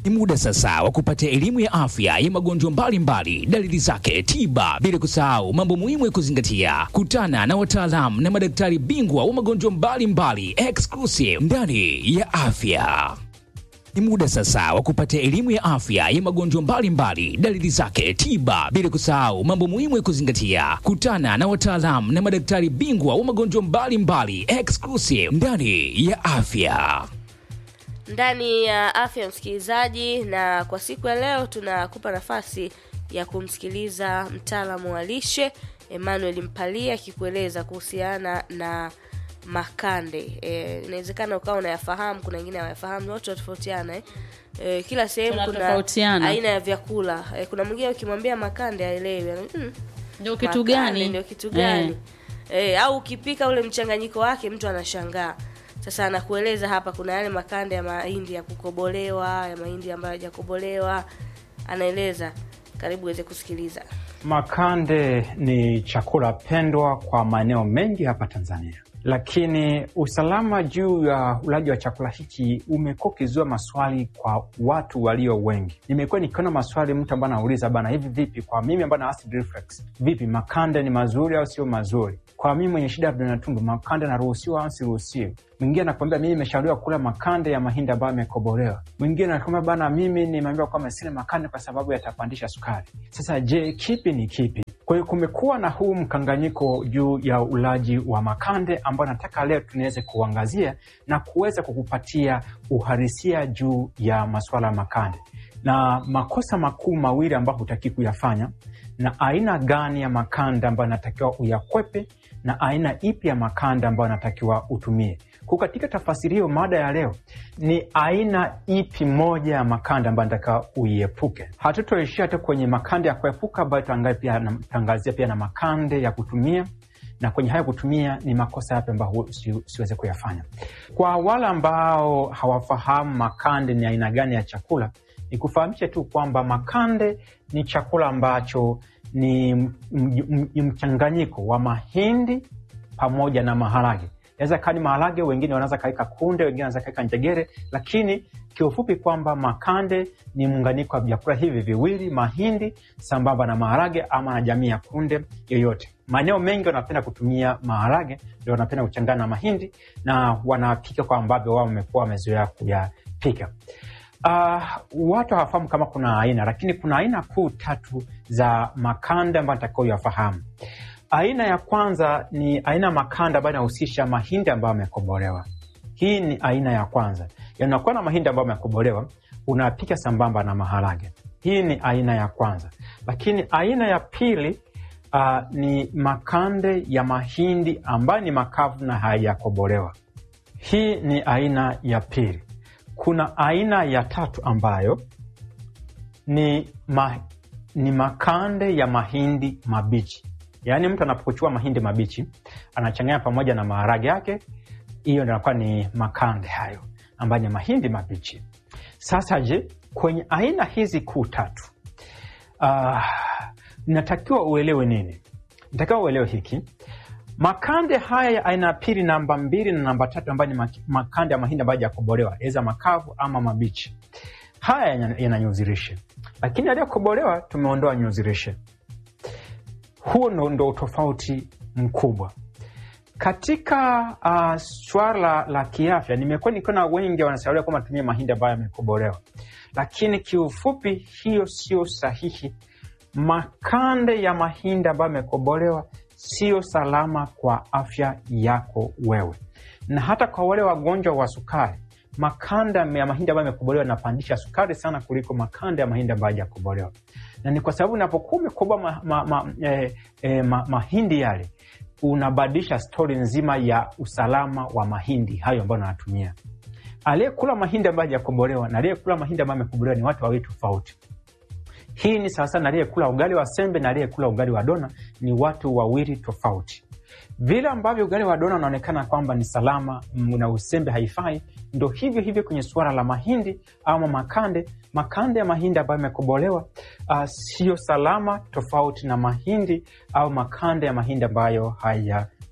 Ni muda sasa wa kupata elimu ya afya ya magonjwa mbalimbali, dalili zake, tiba, bila kusahau mambo muhimu ya kuzingatia. Kutana na wataalamu na madaktari bingwa wa magonjwa mbalimbali exclusive ndani ya afya. Ni muda sasa wa kupata elimu ya afya ya magonjwa mbalimbali, dalili zake, tiba, bila kusahau mambo muhimu ya kuzingatia. Kutana na wataalamu na madaktari bingwa wa magonjwa mbalimbali exclusive ndani ya afya. ndani ya afya msikilizaji, na kwa siku ya leo tunakupa nafasi ya kumsikiliza mtaalamu wa lishe Emmanuel Mpalia akikueleza kuhusiana na makande. E, inawezekana ukawa unayafahamu, kuna wengine hawayafahamu, wote watofautiana eh. E, kila sehemu kuna Tunatofautiana. aina ya vyakula e, kuna mwingine ukimwambia makande haelewi ana- mm, Ndio kitu makande gani? ndio kitu gani Eh. e, au ukipika ule mchanganyiko wake mtu anashangaa sasa anakueleza hapa kuna yale makande ya mahindi ya kukobolewa ya mahindi ambayo hajakobolewa anaeleza karibu uweze kusikiliza Makande ni chakula pendwa kwa maeneo mengi hapa Tanzania, lakini usalama juu ya ulaji wa chakula hiki umekuwa ukizua maswali kwa watu walio wengi. Nimekuwa nikiona maswali, mtu ambaye anauliza bana, hivi vipi kwa mimi ambaye na acid reflux, vipi makande ni mazuri au sio mazuri? Kwa mimi mwenye shida ya vidonda tumbo, makande naruhusiwa au siruhusiwi? Mwingine anakwambia mimi nimeshauriwa kula makande ya mahindi ambayo yamekobolewa. Mwingine anakwambia bana, mimi nimeambiwa kwamba sile makande kwa sababu yatapandisha sukari. Sasa je, kipi ni kipi? Kwa hiyo kumekuwa na huu mkanganyiko juu ya ulaji wa makande ambao nataka leo tunaweze kuangazia na kuweza kukupatia uhalisia juu ya masuala ya makande na makosa makuu mawili ambayo hutaki kuyafanya na aina gani ya makanda ambayo anatakiwa uyakwepe na aina ipi ya makanda ambayo anatakiwa utumie. Kwa katika tafasiri hiyo, mada ya leo ni aina ipi moja ya makanda ambayo anatakiwa uiepuke. Hatutoishia tu kwenye makanda ya kuepuka, bali tutaangazia pia na makande ya kutumia na kwenye hayo kutumia ni makosa yapi ambayo si, siweze kuyafanya. Kwa wale ambao hawafahamu makande ni aina gani ya chakula, ni kufahamisha tu kwamba makande ni chakula ambacho ni m- m- m- mchanganyiko wa mahindi pamoja na maharage. Inaweza kaa ni maharage, wengine wanaweza kaweka kunde, wengine wanaweza kaweka njegere, lakini kiufupi kwamba makande ni muunganiko wa vyakula hivi viwili, mahindi sambamba na maharage ama na jamii ya kunde yoyote. Maeneo mengi wanapenda kutumia maharage, ndio wanapenda kuchangana na mahindi na wanapika kwa ambavyo wao wamekuwa wamezoea kuyapika. Uh, watu hawafahamu kama kuna aina, lakini kuna aina kuu tatu za makanda ambayo natakiwa uyafahamu. Aina ya kwanza ni aina ya makanda ambayo inahusisha mahindi ambayo yamekobolewa. Hii ni aina ya kwanza, yanakuwa na mahindi ambayo yamekobolewa, unapika sambamba na maharage. Hii ni aina ya kwanza, lakini aina ya pili uh, ni makande ya mahindi ambayo ni makavu na hayajakobolewa. Hii ni aina ya pili. Kuna aina ya tatu ambayo ni, ma, ni makande ya mahindi mabichi, yaani mtu anapokuchua mahindi mabichi anachanganya pamoja na maharage yake, hiyo ndio inakuwa ni makande hayo ambayo ni mahindi mabichi. Sasa je, kwenye aina hizi kuu tatu uh, natakiwa uelewe nini? Natakiwa uelewe hiki makande haya ya aina ya pili, namba mbili na namba tatu, ambayo ni mak- makande ya mahindi ambayo hajakobolewa, eza makavu ama mabichi, haya yana- yana nyuzi lishe, lakini yaliyokobolewa tumeondoa nyuzi lishe. Huo ndo, ndo utofauti mkubwa katika uh, swala la, la kiafya. Nimekuwa nikiona wengi wanashauriwa kwamba tumie mahindi ambayo yamekobolewa, lakini kiufupi hiyo sio sahihi. Makande ya mahindi ambayo yamekobolewa sio salama kwa afya yako wewe, na hata kwa wale wagonjwa wa sukari, makanda ya mahindi ambayo yamekobolewa yanapandisha sukari sana kuliko makanda ya mahindi ambayo hajakobolewa, na ni kwa sababu unapokuwa umekoboa ma, ma, ma, eh, eh, ma, mahindi yale unabadilisha stori nzima ya usalama wa mahindi hayo ambayo unayatumia. Aliyekula mahindi ambayo hajakobolewa na aliyekula mahindi ambayo amekobolewa ni watu wawili tofauti. Hii ni sawasawa na aliyekula ugali wa sembe na aliyekula ugali wa dona, ni watu wawili tofauti. Vile ambavyo ugali wa dona unaonekana kwamba ni salama mm, na usembe haifai, ndo hivyo hivyo kwenye suala la mahindi ama makande. Makande ya mahindi ambayo yamekobolewa uh, siyo salama, tofauti na mahindi au makande ya mahindi ambayo haya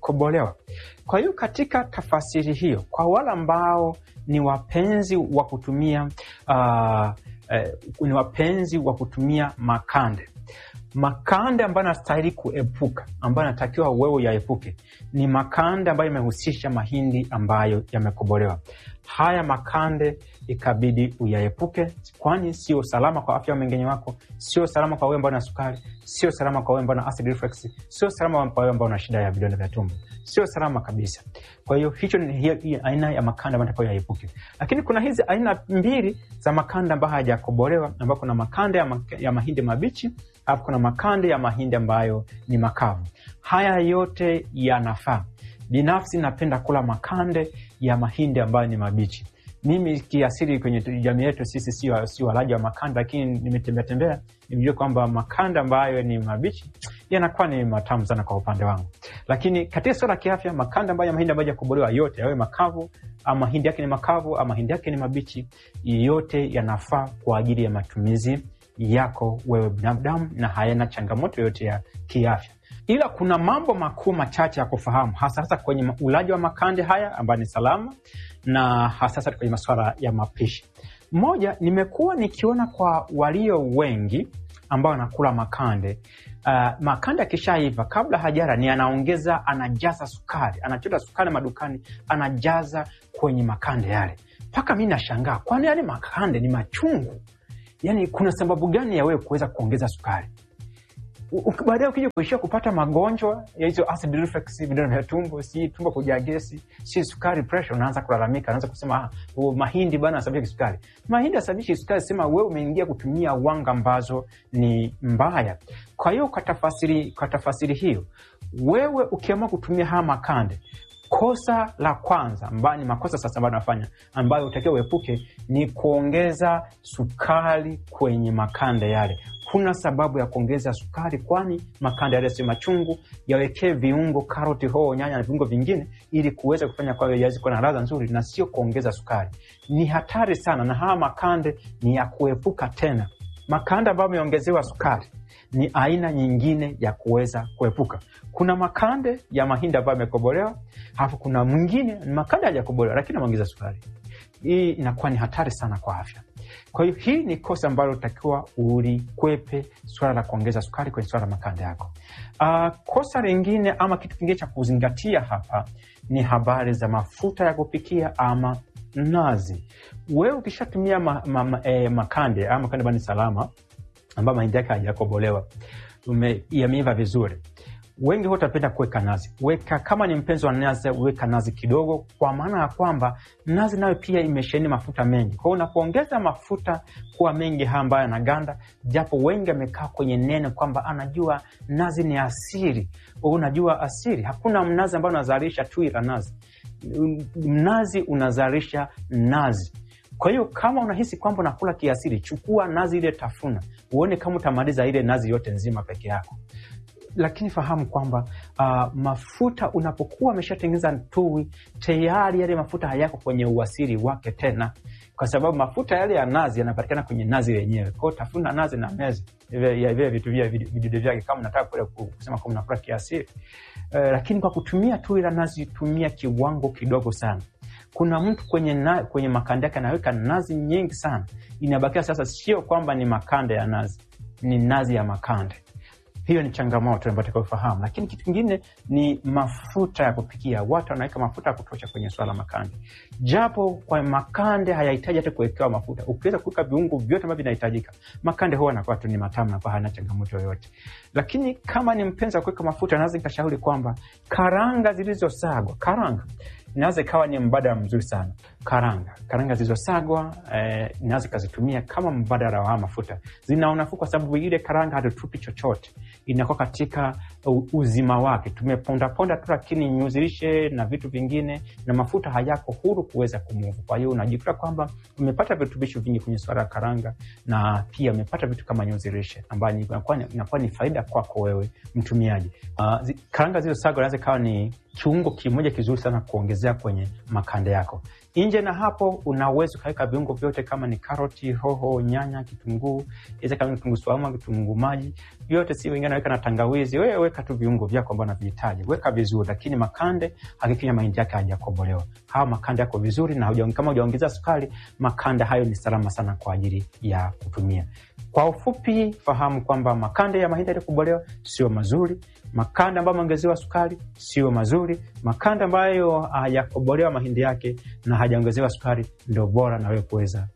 yamekobolewa. Kwa hiyo katika tafasiri hiyo, kwa wale ambao ni wapenzi wa kutumia uh, eh, ni wapenzi wa kutumia makande makande ambayo anastahili kuepuka, ambayo anatakiwa wewe yaepuke ni makande ambayo yamehusisha mahindi ambayo yamekobolewa. Haya makande ikabidi uyaepuke, kwani sio salama kwa afya ya mmeng'enyo wako, sio salama kwa wewe ambao na sukari, sio salama kwa wewe ambao na acid reflux, sio salama kwa wewe ambao na shida ya vidonda vya tumbo, sio salama kabisa. Kwa hiyo hicho ni hiyo, hiyo aina ya makanda ambayo natakiwa yaepuke. Lakini kuna hizi aina mbili za makanda ambayo hayajakobolewa, ambayo kuna makanda ya, ma, ya mahindi mabichi alafu kuna makande ya mahindi ambayo ni makavu. Haya yote yanafaa. Binafsi napenda kula makande ya mahindi ambayo ni mabichi. Mimi kiasili kwenye jamii yetu sisi sio si walaji wa makanda, lakini nimetembea tembea nimejua kwamba makanda ambayo ni mabichi yanakuwa ni matamu sana kwa upande wangu. Lakini katika suala la kiafya, makanda ambayo ya mahindi ambayo hayajakobolewa yote, yawe makavu ama mahindi yake ni makavu ama mahindi yake ni mabichi, yote yanafaa kwa ajili ya matumizi yako wewe binadamu na hayana changamoto yoyote ya kiafya, ila kuna mambo makuu machache ya kufahamu, hasa hasa kwenye ulaji wa makande haya ambayo ni salama na hasa hasa kwenye masuala ya mapishi. Moja, nimekuwa nikiona kwa walio wengi ambao wanakula makande uh, makande akishaiva kabla hajara ni anaongeza, anajaza sukari, anachota sukari madukani, anajaza kwenye makande yale, mpaka mi nashangaa, kwani yale makande ni machungu Yani, kuna sababu gani ya wewe kuweza kuongeza sukari? Baadaye ukija kuishia kupata magonjwa ya hizo acid reflux, vidonda vya tumbo, si tumbo kujaa gesi, si sukari, pressure, unaanza kulalamika, unaanza kusema ah, mahindi bana asababisha kisukari. Mahindi asababishi sukari, sema wewe umeingia kutumia wanga ambazo ni mbaya. Kwa hiyo kwa tafasiri, kwa tafasiri hiyo, wewe ukiamua kutumia haya makande Kosa la kwanza ambayo ni makosa sasa ambayo nafanya ambayo utakiwa uepuke ni kuongeza sukari kwenye makande yale. Kuna sababu ya kuongeza sukari, kwani makande yale sio machungu. Yawekee viungo, karoti, hoho, nyanya na viungo vingine, ili kuweza kufanya kwa yaweze kuwa na ladha nzuri, na sio kuongeza sukari. Ni hatari sana, na haya makande ni ya kuepuka. Tena makande ambayo ameongezewa sukari ni aina nyingine ya kuweza kuepuka. Kuna makande ya mahindi ambayo yamekobolewa, alafu kuna mwingine ni makande hajakobolewa lakini ameongeza sukari. Hii inakuwa ni hatari sana kwa afya. Kwa hiyo hii ni kosa ambalo utakiwa ulikwepe, swala la kuongeza sukari kwenye swala la makande yako. Uh, kosa lingine ama kitu kingine cha kuzingatia hapa ni habari za mafuta ya kupikia ama nazi. Wewe ukishatumia ma, ma, ma, eh, makande ama makande bani salama ambayo mahindi yake hajakobolewa yameiva vizuri, wengi huwa utapenda kuweka nazi. Weka kama ni mpenzi wa nazi, weka nazi kidogo, kwa maana ya kwamba nazi nayo pia imesheheni mafuta mengi. Kwa hiyo unapoongeza mafuta kuwa mengi haya ambayo yanaganda, japo wengi amekaa kwenye neno kwamba anajua nazi ni asiri. Unajua asiri, hakuna mnazi ambao unazalisha tui la nazi. Mnazi unazalisha nazi kwa hiyo kama unahisi kwamba unakula kiasili, chukua nazi ile, tafuna uone kama utamaliza ile nazi yote nzima peke yako. Lakini fahamu kwamba uh, mafuta unapokuwa ameshatengeneza tui tayari, yale mafuta hayako kwenye uasili wake tena, kwa sababu mafuta yale ya nazi yanapatikana kwenye nazi lenyewe. Kwao tafuna nazi na meza vile vitu vya vidude vyake, kama unataka kule kusema kama unakula kiasili. Uh, lakini kwa kutumia tui la nazi, tumia kiwango kidogo sana. Kuna mtu kwenye, na, kwenye makande yake anaweka nazi nyingi sana, inabakia sasa, sio kwamba ni makande ya nazi, ni nazi ya makande. Hiyo ni changamoto ambayo tutakayofahamu. Lakini kitu kingine ni mafuta ya kupikia. Watu wanaweka mafuta ya kutosha kwenye swala la makande, japo kwa makande hayahitaji hata kuwekewa mafuta. Ukiweza kuweka viungo vyote ambavyo vinahitajika, makande huwa anakuwa tu ni matamu, nakuwa hana changamoto yoyote. Lakini kama ni mpenzi wa kuweka mafuta, naweza nikashauri kwamba karanga zilizosagwa, karanga inaweza ikawa ni mbadala mzuri sana. Karanga karanga zilizosagwa eh, inaweza ikazitumia kama mbadala wa mafuta. Zina unafuu kwa sababu ile karanga hatutupi chochote, inakuwa katika uzima wake. Tumepondaponda tu, lakini nyuzi lishe na vitu vingine na mafuta hayako huru kuweza kumuvu. Kwa hiyo unajikuta kwamba umepata virutubisho vingi kwenye swala ya karanga, na pia umepata vitu kama nyuzi lishe ambayo inakuwa ni faida kwako wewe mtumiaji. Uh, zi, karanga zilizosagwa inaweza ikawa ni kiungo kimoja kizuri sana kuongezea kwenye makande yako. Nje na hapo, unaweza ukaweka viungo vyote kama ni karoti, hoho, nyanya, kitunguu, iza kama kitunguu saumu, kitunguu maji, vyote si wengine naweka na tangawizi. Wewe weka tu viungo vyako ambavyo unavihitaji, weka vizuri, lakini makande hakikisha mahindi yake hajakobolewa. Hawa makande yako vizuri, na huja- kama hujaongeza sukari, makanda hayo ni salama sana kwa ajili ya kutumia. Kwa ufupi, fahamu kwamba makande ya mahindi yaliyokobolewa sio mazuri, makanda ambayo ameongezewa sukari sio mazuri, makanda ambayo hayakobolewa mahindi yake na hajaongezewa sukari ndio bora na wewe kuweza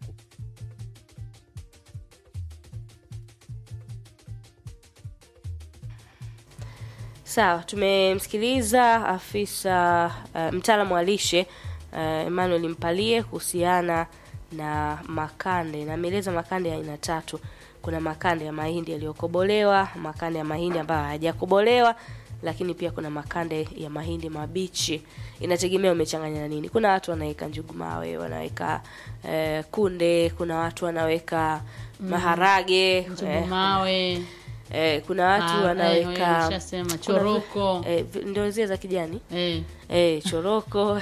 Sawa, tumemsikiliza afisa uh, mtaalamu wa lishe uh, Emmanuel Mpalie kuhusiana na makande, na ameeleza makande ya aina tatu. Kuna makande ya mahindi yaliyokobolewa, makande ya mahindi ambayo hayajakobolewa, lakini pia kuna makande ya mahindi mabichi. Inategemea umechanganya na nini. Kuna watu wanaweka njugu mawe, wanaweka eh, kunde, kuna watu wanaweka maharage njugu eh, mawe eh, kuna watu Ah, eh, wanaweka nishasema choroko eh, vi- ndio zile za kijani eh. eh, choroko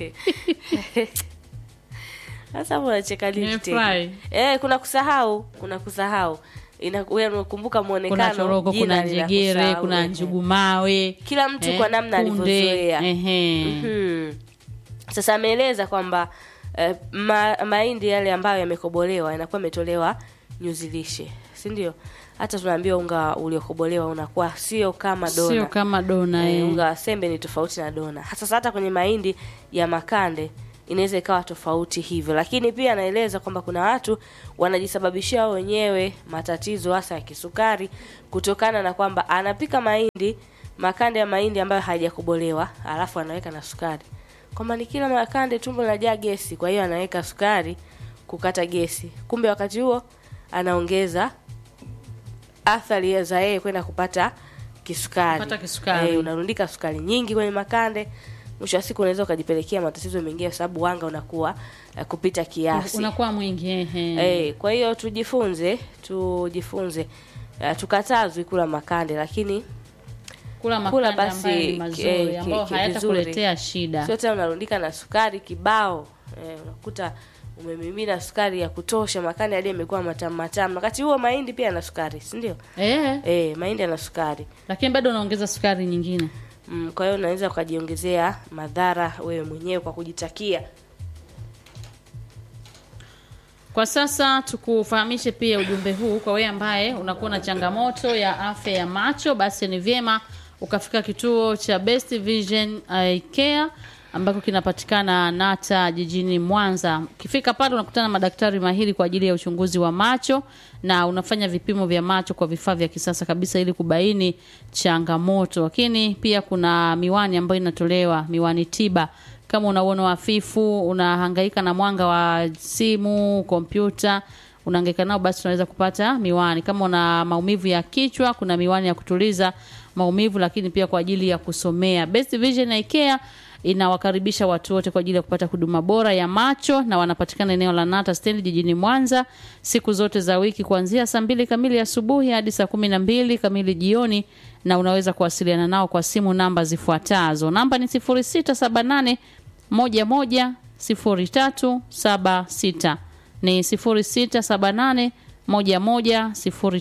sasa hapo unacheka nini tena? Nimefurahi. eh, kuna kusahau kuna kusahau Ina- wewe unakumbuka muonekano kuna choroko jina kuna njegere linakusahau, kuna eh. njugu mawe kila mtu eh, kwa namna kunde, alivyozoea ehe. Mhm. Sasa ameeleza kwamba eh, ma, mahindi yale ambayo yamekobolewa yanakuwa yametolewa nyuzi lishe, si ndio? Hata tunaambiwa unga uliokobolewa unakuwa sio kama dona. sio kama dona Eh, eh. unga wa sembe ni tofauti na dona. Sasa hata kwenye mahindi ya makande inaweza ikawa tofauti hivyo, lakini pia anaeleza kwamba kuna watu wanajisababishia wao wenyewe matatizo hasa ya kisukari kutokana na kwamba anapika mahindi makande ya mahindi ambayo hayajakobolewa alafu anaweka na sukari, kwamba ni kila makande tumbo linajaa gesi, kwa hiyo anaweka sukari kukata gesi, kumbe wakati huo anaongeza athari ya za yeye kwenda kupata kisukari. Kupata kisukari. Eh, unarundika sukari nyingi kwenye makande, mwisho wa siku unaweza ukajipelekea matatizo mengine, kwa sababu wanga unakuwa eh, kupita kiasi. unakuwa mwingi ehe. Eh, kwa hiyo tujifunze, tujifunze uh, tukatazwi kula makande, lakini kula kula makanda basi, ambayo ni mazuri eh, ki- ambayo ki- hayatakuletea shida sio tena unarundika na sukari kibao. Eh, unakuta umemimina sukari ya kutosha, makande hadi yamekuwa matamu matamu. Wakati huo mahindi pia yana sukari, si ndio? eh, Eh, mahindi yana sukari. lakini bado unaongeza sukari nyingine Mm, kwa hiyo unaweza ukajiongezea madhara wewe mwenyewe kwa kujitakia. Kwa sasa tukufahamishe pia ujumbe huu kwa wewe ambaye unakuwa na changamoto ya afya ya macho, basi ni vyema ukafika kituo cha Best Vision Eye Care ambako kinapatikana Nata jijini Mwanza. Ukifika pale unakutana na madaktari mahiri kwa ajili ya uchunguzi wa macho na unafanya vipimo vya macho kwa vifaa vya kisasa kabisa ili kubaini changamoto. Lakini pia kuna miwani ambayo inatolewa, miwani tiba kama una uono hafifu, unahangaika na mwanga wa simu, kompyuta, unahangaika nao, basi unaweza kupata miwani. Kama una maumivu ya kichwa, kuna miwani ya kutuliza maumivu, lakini pia kwa ajili ya kusomea. Best Vision Eye Care inawakaribisha watu wote kwa ajili ya kupata huduma bora ya macho na wanapatikana eneo la Nata Stand jijini Mwanza siku zote za wiki kuanzia saa mbili kamili asubuhi hadi saa kumi na mbili kamili jioni, na unaweza kuwasiliana nao kwa simu namba zifuatazo. Namba ni 0678 11 0376 ni 0678 11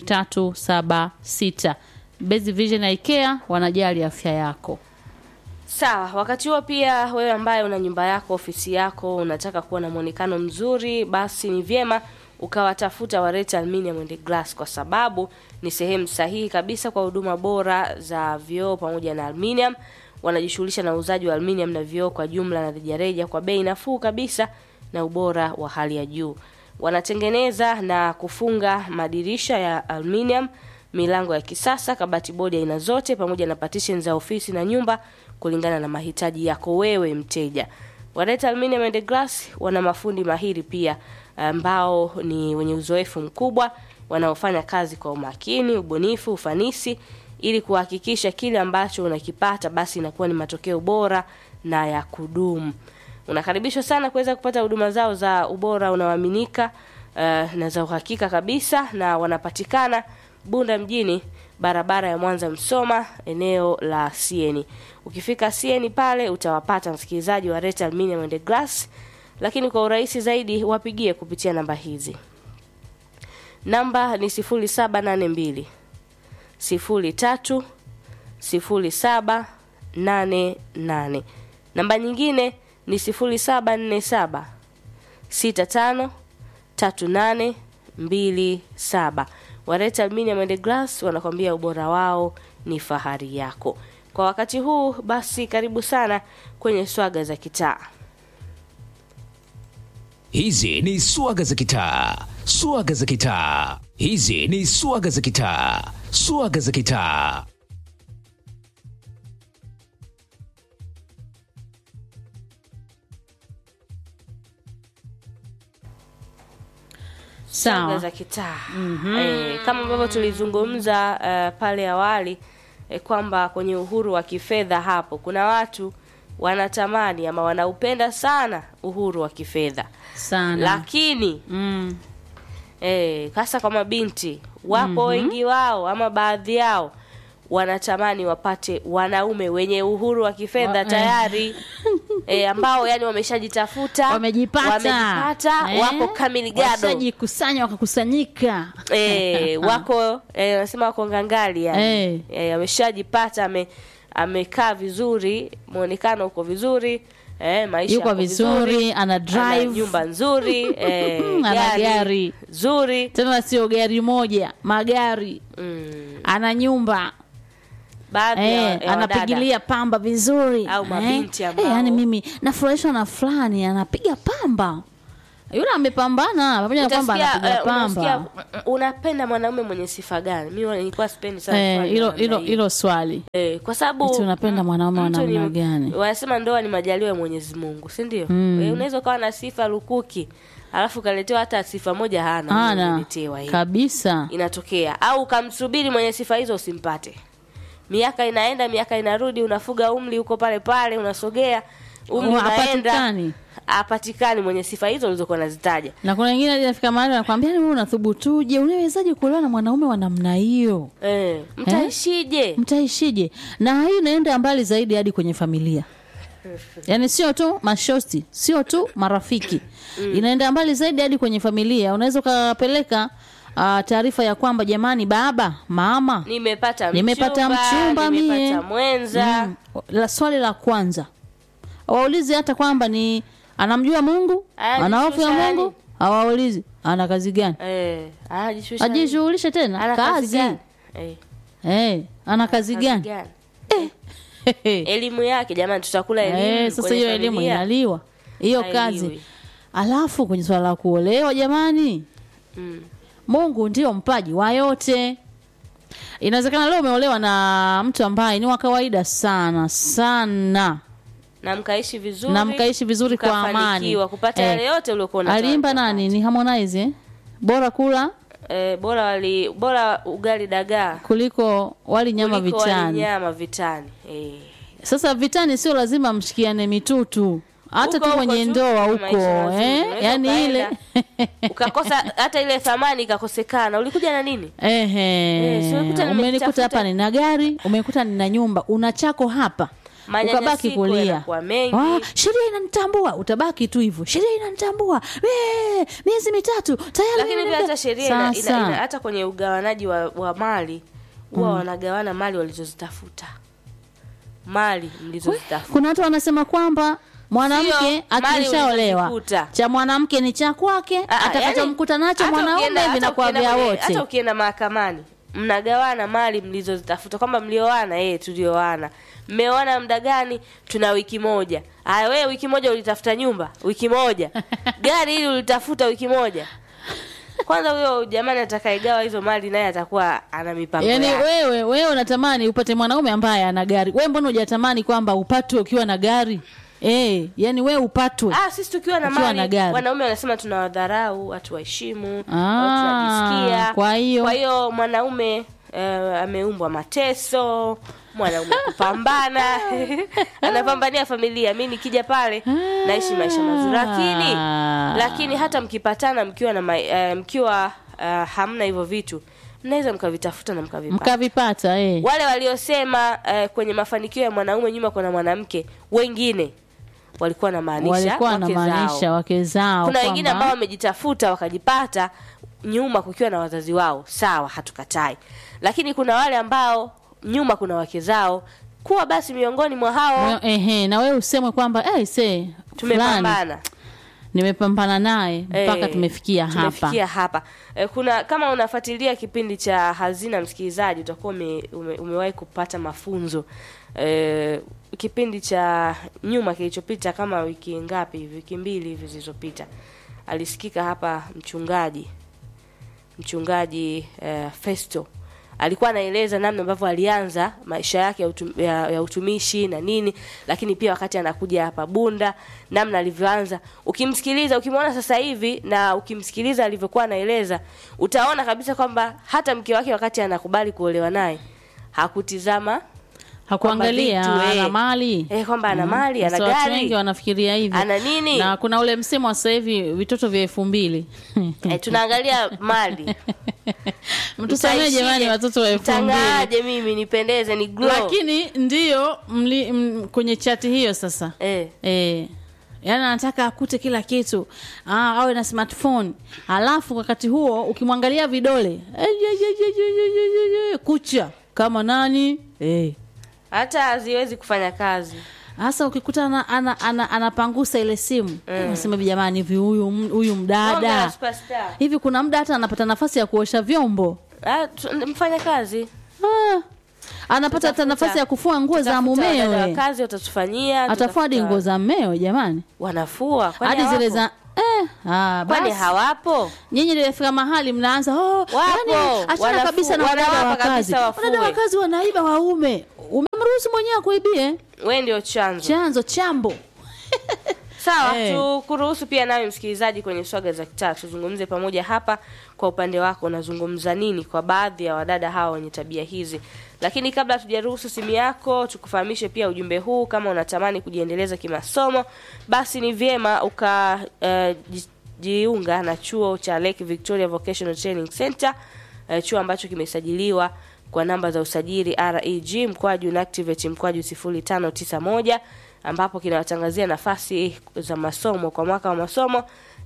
0376. Best Vision Eye Care wanajali afya yako. Sawa, wakati huo pia wewe ambaye una nyumba yako, ofisi yako, unataka kuwa na muonekano mzuri, basi ni vyema ukawatafuta Wareta Aluminium and Glass kwa sababu ni sehemu sahihi kabisa kwa huduma bora za vioo pamoja na aluminium. Wanajishughulisha na uuzaji wa aluminium na vioo kwa jumla na rejareja kwa bei nafuu kabisa na ubora wa hali ya juu. Wanatengeneza na kufunga madirisha ya aluminium, milango ya kisasa, kabati bodi aina zote, pamoja na partition za ofisi na nyumba kulingana na mahitaji yako wewe mteja. Wareta Aluminium and Glass wana mafundi mahiri pia ambao ni wenye uzoefu mkubwa wanaofanya kazi kwa umakini, ubunifu, ufanisi ili kuhakikisha kile ambacho unakipata basi inakuwa ni matokeo bora na ya kudumu. Unakaribishwa sana kuweza kupata huduma zao za ubora unaoaminika uh, na za uhakika kabisa, na wanapatikana Bunda mjini, barabara ya Mwanza Msoma, eneo la Sieni. Ukifika Sieni pale utawapata msikilizaji wa Reta Aluminium and Glass, lakini kwa urahisi zaidi wapigie kupitia namba hizi namba ni 0782 03 0788 namba nyingine ni 0747 65 3827 wareta aluminium and glass wanakwambia ubora wao ni fahari yako kwa wakati huu basi karibu sana kwenye swaga za kitaa Hizi ni swaga za kitaa, swaga za kitaa. Hizi ni swaga za kitaa, swaga za kitaa. swaga sawa za kitaa eh, kama ambavyo tulizungumza uh, pale awali eh, kwamba kwenye uhuru wa kifedha hapo kuna watu wanatamani ama wanaupenda sana uhuru wa kifedha sana lakini mm. eh, hasa kwa mabinti wapo wengi wao ama baadhi yao wanatamani wapate wanaume wenye uhuru wa kifedha Wa- tayari e, ambao yani wameshajitafuta wamejipata wamejipata Eh? wako kamili gado washajikusanya wakakusanyika e, wako eh, wanasema wako ngangali yani Eh. e, ameshajipata ame, amekaa vizuri mwonekano uko vizuri e, maisha Yuko yako vizuri, ana drive. nyumba nzuri e, Ana gari. zuri tena sio gari moja magari mm, ana nyumba baadhi ya, Eh, ya wadada. anapigilia pamba vizuri Au mabinti eh, ambao- eh, yani mimi nafurahishwa na fulani anapiga pamba yule amepambana pamoja na kwamba Utasikia, anapiga eh, unasikia, pamba mm, unapenda mwanaume mwenye sifa gani mi nilikuwa sipendi sana Eh, swali hilo la namna hilo hiyo. hilo swali Eh, kwa sababu Eti unapenda mwanaume wa mtu ni- namna gani? wanasema ndoa ni majaliwa ya mwenyezi mungu si ndio Eh, unaweza ukawa na sifa lukuki alafu ukaletewa hata sifa moja hana ana umeletewa hiyo. kabisa inatokea au ukamsubiri mwenye sifa hizo usimpate miaka inaenda miaka inarudi unafuga umri huko pale pale unasogea umri Oh, unaenda hapatikani. apatikani mwenye sifa hizo ulizokuwa nazitaja na kuna wengine hadi nafika mahali anakwambia wewe unathubutuje unawezaje kuolewa na mwanaume wa namna hiyo eh, mtaishije mtaishije na hii inaenda mbali zaidi hadi kwenye familia yaani sio tu mashosti sio tu marafiki inaenda mbali zaidi hadi kwenye familia unaweza ukapeleka uh, taarifa ya kwamba jamani baba mama nimepata Nimepata mchumba mie. nimepata mwenza mm, la swali la kwanza waulizi hata kwamba ni anamjua mungu Anajishusha ana hofu ya yani. mungu hawaulizi ana kazi gani eh, anajishusha ajishughulishe tena ana kazi gani? eh, Eh, ana kazi kazi gani gani? Eh, elimu yake jamani tutakula elimu Eh, sasa kwenye hiyo elimu familia. inaliwa hiyo Hailiwi. kazi alafu kwenye swala la kuolewa jamani mm. mungu ndio mpaji wa yote inawezekana leo umeolewa na mtu ambaye ni wa kawaida sana sana na mkaishi vizuri na mkaishi vizuri kwa amani mkafanikiwa kupata Eh, yale yote uliokuwa unatamani aliimba kupata. nani ni harmonize eh? bora kula eh, bora wali bora ugali dagaa kuliko wali nyama kuliko wali vitani nyama vitani eh. sasa vitani sio lazima mshikiane mitutu hata Huko tu huko kwenye tu, ndoa maisha huko mazuri. eh? Unaweza yani ile ukakosa hata ile thamani ikakosekana ulikuja na nini Ehe, Eh, si umekuta umenikuta nimejitafuta. hapa nina gari umekuta nina nyumba una chako hapa Manyanyasiko ukabaki kulia yanakuwa mengi. Ah, sheria inanitambua utabaki tu hivyo sheria inanitambua Wee, miezi mitatu tayari lakini pia nimeingia. hata sheria ina, ina, Sasa, ina, hata kwenye ugawanaji wa, wa mali huwa wanagawana mali walizozitafuta mali mlizozitafuta kuna watu wanasema kwamba mwanamke Sio, mali akishaolewa ulizozikuta. cha mwanamke ni cha kwake Ah, ah, atakachomkuta yani, nacho hata mwanaume ukienda- hata vinakuwa ukienda vya kwenye- wote hata ukienda mahakamani mnagawana mali mlizozitafuta kwamba mlioana eh tulioana mmeoana muda gani tuna wiki moja aya wewe wiki moja ulitafuta nyumba wiki moja gari hili ulitafuta wiki moja kwanza huyo jamani atakayegawa hizo mali naye atakuwa ana mipango yaani yake. wewe wewe unatamani upate mwanaume ambaye ana gari wewe mbona hujatamani kwamba upatwe ukiwa na gari eh yani wewe upatwe Ah, sisi tukiwa na Ukiwa mali na gari. wanaume wanasema tunawadharau watu waheshimu Ah, watu tunajisikia kwa hiyo- kwa hiyo mwanaume eh, ameumbwa mateso mwanaume kupambana anapambania familia mi nikija pale naishi maisha mazuri lakini lakini hata mkipatana mkiwa na ma, eh, mkiwa eh, hamna hivyo vitu mnaweza mkavitafuta na mkavipata mkavipata eh. wale waliosema eh, kwenye mafanikio ya mwanaume nyuma kuna mwanamke wengine walikuwa wanamaanisha walikuwa wake wanamaanisha zao. wake zao kuna wengine kwamba- ambao wamejitafuta wakajipata nyuma kukiwa na wazazi wao sawa hatukatai lakini kuna wale ambao nyuma kuna wake zao kuwa basi miongoni mwa hao Mwe- ehe, na wewe usemwe kwamba hey, se fulani tumepambana nimepambana naye mpaka Eh, tumefikia hapa tumefikia hapa Eh, kuna kama unafuatilia kipindi cha hazina msikilizaji utakuwa ume, ume, umewahi kupata mafunzo eh, kipindi cha nyuma kilichopita kama wiki ngapi hivi, wiki mbili hivi zilizopita alisikika hapa mchungaji mchungaji eh, Festo alikuwa anaeleza namna ambavyo alianza maisha yake ya, utum, ya, ya utumishi na nini, lakini pia wakati anakuja hapa Bunda, namna alivyoanza. Ukimsikiliza, ukimwona sasa hivi na ukimsikiliza alivyokuwa anaeleza, utaona kabisa kwamba hata mke wake wakati anakubali kuolewa naye hakutizama hakuangalia kwamba vitu, eh, ana mali eh, kwamba ana mali, ana Sasa watu gari. wengi wanafikiria hivyo Ana nini? na kuna ule msemo wa sasa hivi vitoto vya elfu mbili eh, tunaangalia mali. mtusamee Mtaishije? jamani watoto wa elfu mbili Mtangaaje mimi nipendeze ni glow. lakini ndiyo mli, m, kwenye chati hiyo sasa eh, Eh, yaani anataka akute kila kitu ah, awe na smartphone alafu wakati huo ukimwangalia vidole eh, ye, ye, ye, ye, ye, ye, ye, ye, kucha kama nani eh. hata haziwezi kufanya kazi. hasa ukikuta ana, ana, ana, anapangusa ile simu unasema hivi jamani hivi huyu huyu Bonge la mdada superstar. hivi kuna muda hata anapata nafasi ya kuosha vyombo Ah, tu- mfanya kazi ah, anapata hata Tutafuta- nafasi ya kufua nguo za Tutafuta wadada wa mumewe kazi watatufanyia atafua hadi tutafuta- nguo za mmewe jamani wanafua kwani hadi zile hawapo? za eh, ah, kwani basi. hawapo nyinyi nilifika mahali mnaanza oh, Wapo. yani, achana Wanafu- kabisa na wadada wanawapa wa kazi kabisa wafue. wadada wa kazi wanaiba waume umemruhusu mwenyewe akuibie we ndio chanzo chanzo chambo sawa Eh. tukuruhusu pia nawe msikilizaji kwenye swaga za kitaa tuzungumze pamoja hapa kwa upande wako unazungumza nini kwa baadhi ya wadada hawa wenye tabia hizi lakini kabla tujaruhusu simu yako tukufahamishe pia ujumbe huu kama unatamani kujiendeleza kimasomo basi ni vyema uka eh, ji- jiunga na chuo cha Lake Victoria Vocational Training Center eh, chuo ambacho kimesajiliwa kwa namba za usajili reg mkwaju na activate mkwaju 0591 ambapo kinawatangazia nafasi za masomo kwa mwaka wa masomo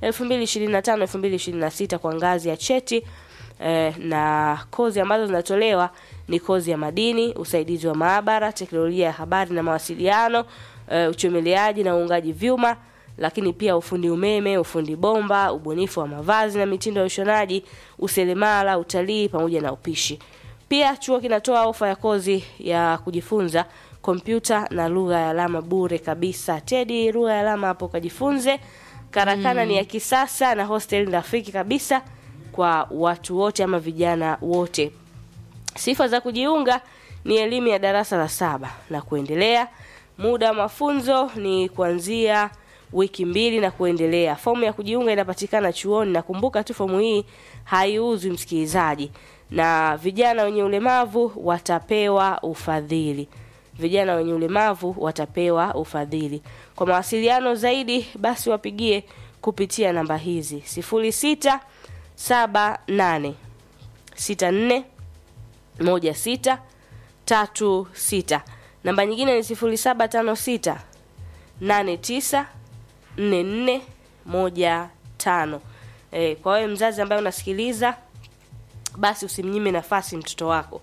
2025 2026 kwa ngazi ya cheti eh, na kozi ambazo zinatolewa ni kozi ya madini usaidizi wa maabara teknolojia ya habari na mawasiliano eh, uchomeleaji na uungaji vyuma lakini pia ufundi umeme ufundi bomba ubunifu wa mavazi na mitindo ya ushonaji useremala utalii pamoja na upishi pia chuo kinatoa ofa ya kozi ya kujifunza kompyuta na lugha ya alama bure kabisa tedi lugha ya alama hapo kajifunze karakana ni ya kisasa na hostel ni rafiki kabisa kwa watu wote ama vijana wote sifa za kujiunga ni elimu ya darasa la saba na kuendelea muda wa mafunzo ni kuanzia wiki mbili na kuendelea fomu ya kujiunga inapatikana chuoni na kumbuka tu fomu hii haiuzwi msikilizaji na vijana wenye ulemavu watapewa ufadhili vijana wenye ulemavu watapewa ufadhili kwa mawasiliano zaidi basi wapigie kupitia namba hizi sifuri sita saba nane sita nne moja sita tatu sita namba nyingine ni sifuri saba tano sita nane tisa nne nne moja tano e, kwa wewe mzazi ambaye unasikiliza basi usimnyime nafasi mtoto wako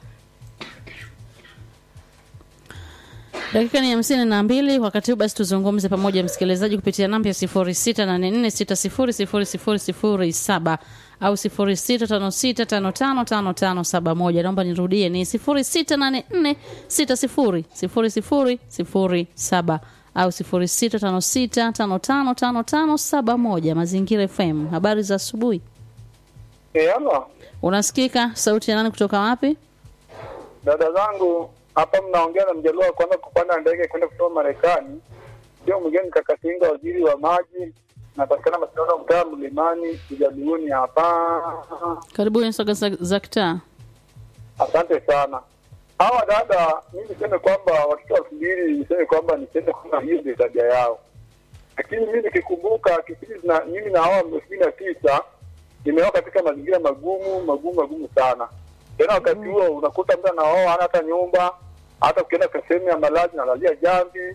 dakika ni hamsini na mbili wakati huu basi tuzungumze pamoja msikilizaji kupitia namba ya sifuri sita nane nne sita sifuri sifuri sifuri sifuri saba au sifuri sita tano sita tano tano tano tano saba moja naomba nirudie ni sifuri sita nane nne sita sifuri sifuri sifuri sifuri saba au sifuri sita tano sita tano tano tano tano saba moja mazingira fm habari za asubuhi Eh, halo unasikika sauti ya nani kutoka wapi dada zangu, hapa mnaongea na mjaluo wa kwanza kupanda ndege kwenda kutoka Marekani. Ndio mgeni Kakatinga, waziri wa maji, napatikana Masinano, mtaa Mlimani, Ujaluuni hapa. karibuni soga za, za kitaa Asante sana. Hawa dada, mimi niseme kwamba watoto elfu mbili niseme kwamba niseme kwamba hiyo ndio tabia yao, lakini mimi nikikumbuka kipindi na mimi na hawa elfu mbili na tisa nimeoa katika mazingira magumu magumu magumu sana. Tena wakati huo unakuta mtu anaoa hana hata nyumba, hata ukienda kwa sehemu ya malazi nalalia jambi,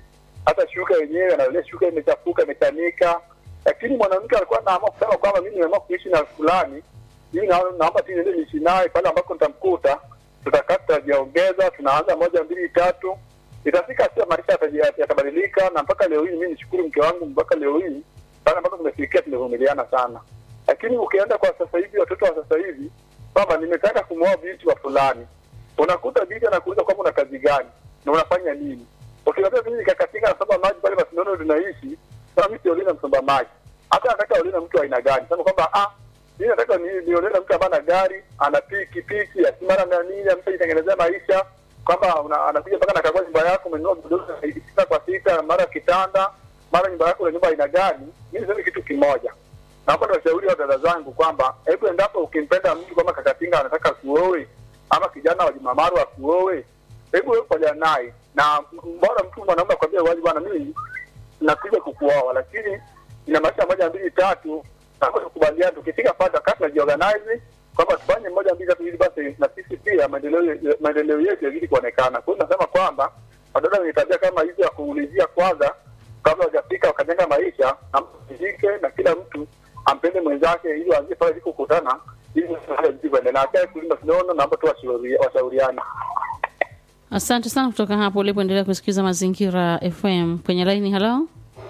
hata shuka yenyewe anaangalia shuka imechafuka imechanika lakini mwanamke alikuwa anaamua kusema kwamba mimi nimeamua kuishi na fulani mimi naona- naomba tu niende niishi naye pale ambako nitamkuta tutakaa tutajiongeza tunaanza moja mbili tatu itafika sio maisha yataji- yatabadilika na mpaka leo hii mimi nishukuru mke wangu mpaka leo hii pale ambako tumefikia tumevumiliana sana lakini ukienda kwa sasa hivi watoto wa sasa hivi kwamba nimetaka kumwoa binti wa fulani unakuta binti anakuuliza kwamba una kazi gani na unafanya nini ukiambia mimi nikakatinga nasomba maji pale masindano tunaishi sasa mimi siolewi na msomba maji hata nataka olewe na mtu wa aina gani sema kwamba ah mimi nataka ni niolewe na mtu ambaye ana gari ana piki piki asimara na nini ameshajitengenezea maisha kwamba una- anakuja mpaka nakagua nyumba yako umenunua godoro la sita kwa sita mara kitanda mara nyumba yako na nyumba aina gani mimi niseme kitu kimoja naomba niwashauri wa dada zangu kwamba hebu endapo ukimpenda mtu kama kakatinga anataka kuowe ama kijana wa jumamaru akuowe hebu wewe pamoja naye na mbona mtu mwanaume akwambia wazi bwana mimi nakuja kukuoa lakini ina maisha moja mbili tatu nakuja kukubaliana tukifika pale tukaa tunajiorganize kwamba tufanye moja mbili tatu ili basi na sisi pia maendeleo maendeleo yetu yazidi kuonekana kwa hiyo nasema kwamba wadada wenye tabia kama hizi ya kuulizia kwanza kabla hajafika wakajenga maisha amshike na kila mtu ampende mwenzake ili waanzie pale ilikokutana ili zidi kuendelea akae kulinda sinono naomba tu washauri- washauriane Asante sana kutoka hapo ulipoendelea kusikiliza Mazingira FM kwenye laini. Halo,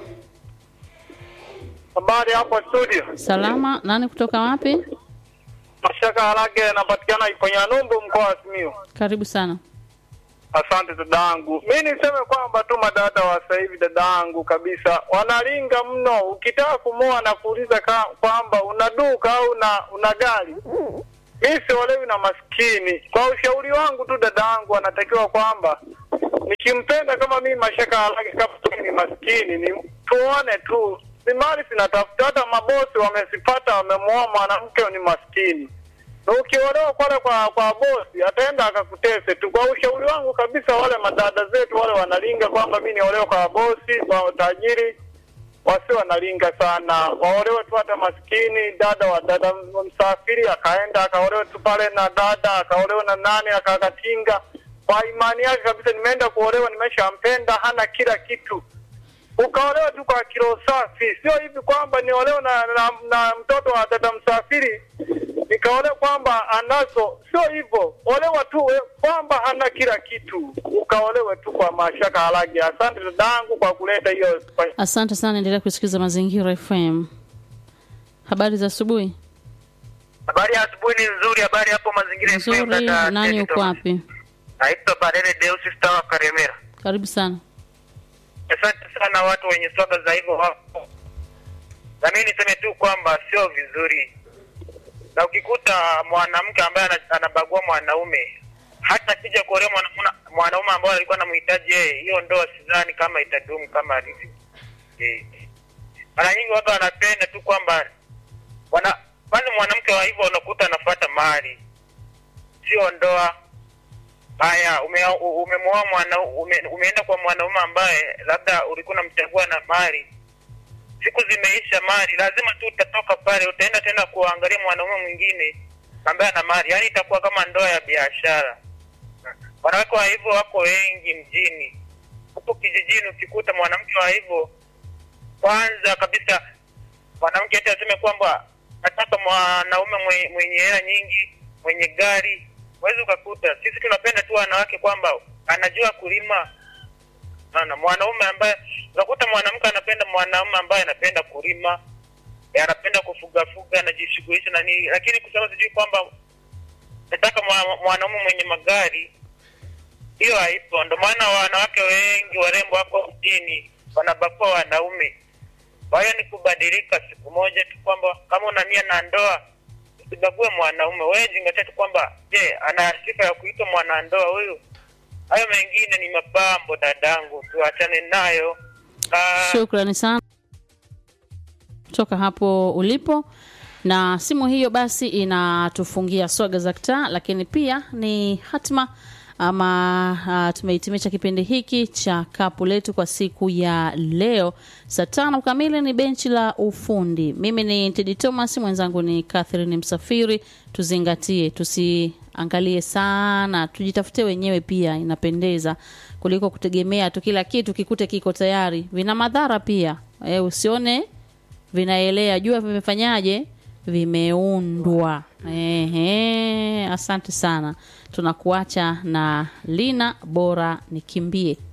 habari hapo studio salama. Nani kutoka wapi? mashaka harage yanapatikana iponyanumbu mkoa wa simiu Karibu sana. Asante dadangu, mi niseme kwamba tu madada wa sasa hivi dadangu kabisa wanalinga mno. Ukitaka kumoa na kuuliza ka- kwamba una duka au una, una gari, mi siolewi na maskini. Kwa ushauri wangu tu dadangu, anatakiwa kwamba nikimpenda kama mimi mashaka halaki kama mimi ni maskini, ni tuone tu ni mali zinatafuta. Hata mabosi wamesipata, wamemuoa mwanamke ni maskini na ukiolewa pale kwa kwa bosi ataenda akakutese tu. Kwa ushauri wangu kabisa, wale madada zetu wale wanalinga kwamba mi niolewe kwa bosi kwa tajiri, wasi wanalinga sana, waolewe tu hata maskini. Dada wa dada msafiri akaenda akaolewe tu pale na dada akaolewe na nani akakatinga kwa imani yake kabisa, nimeenda kuolewa, nimeshampenda, hana kila kitu ukaolewa tu kwa kilo safi, sio hivi kwamba niolewe na, na, na mtoto wa dada msafiri nikaolewa kwamba anazo, sio hivyo. Olewa tu we- kwamba hana kila kitu, ukaolewe tu kwa mashaka halagi. Asante dadangu kwa kuleta hiyo. Asante sana, endelea kusikiliza Mazingira FM. Habari za asubuhi. Habari ya asubuhi ni nzuri. Habari hapo mazingira FM, Nzuri. dada Nani Teddy uko Thomas. wapi? Naitwa Barele Deus Star wa Karemera. Karibu sana. Asante sana watu wenye swaga za hivyo wapo, na mimi niseme tu kwamba sio vizuri, na ukikuta mwanamke ambaye ana- anabagua mwanaume hata akija kuolewa mwana- mwana- mwanaume ambaye alikuwa anamhitaji yeye, hiyo ndoa sidhani kama itadumu kama alivyo. Eh. Mara nyingi watu wanapenda tu kwamba wana kwanza mwanamke wa hivyo unakuta anafuata mali, sio ndoa. Haya, ume, umemwoa mwana ume, umeenda kwa mwanaume ambaye labda ulikuwa unamchagua na mali, siku zimeisha mali, lazima tu utatoka pale, utaenda tena kuangalia mwanaume mwingine ambaye ana mali, yaani itakuwa kama ndoa ya biashara. Wanawake wa hivyo wako wengi mjini, huko kijijini ukikuta mwanamke wa hivyo, kwanza kabisa mwanamke hata aseme kwamba nataka mwanaume mwenye, mwenye hela nyingi, mwenye gari, huwezi ukakuta. Sisi tunapenda tu wanawake kwamba anajua kulima. Naona mwanaume ambaye unakuta mwanamke anapenda mwanaume ambaye anapenda kulima, eh, anapenda kufuga fuga, anajishughulisha na nini, lakini kusema sijui kwamba nataka mwa- mwanaume mwenye magari, hiyo haipo. Ndio maana wanawake wengi warembo wako mjini wanabakua wanaume. Kwa hiyo ni kubadilika siku moja tu, kwamba kama una nia na ndoa usibague mwanaume. Wewe zingatia tu kwamba je, ana sifa ya kuitwa mwanandoa huyu? Hayo mengine ni mapambo, dadangu, tuachane nayo. Ah, Shukrani sana kutoka hapo ulipo, na simu hiyo basi inatufungia swaga za kitaa, lakini pia ni hatima ama uh, tumehitimisha kipindi hiki cha kapu letu kwa siku ya leo. Saa tano kamili ni benchi la ufundi. Mimi ni Tedi Thomas, mwenzangu ni Catherine Msafiri. Tuzingatie, tusiangalie sana, tujitafutie wenyewe, pia inapendeza kuliko kutegemea tu kila kitu kikute kiko tayari. Vina madhara pia e, usione vinaelea, jua vimefanyaje, vimeundwa. Ehe, asante sana. Tunakuacha na Lina, bora nikimbie.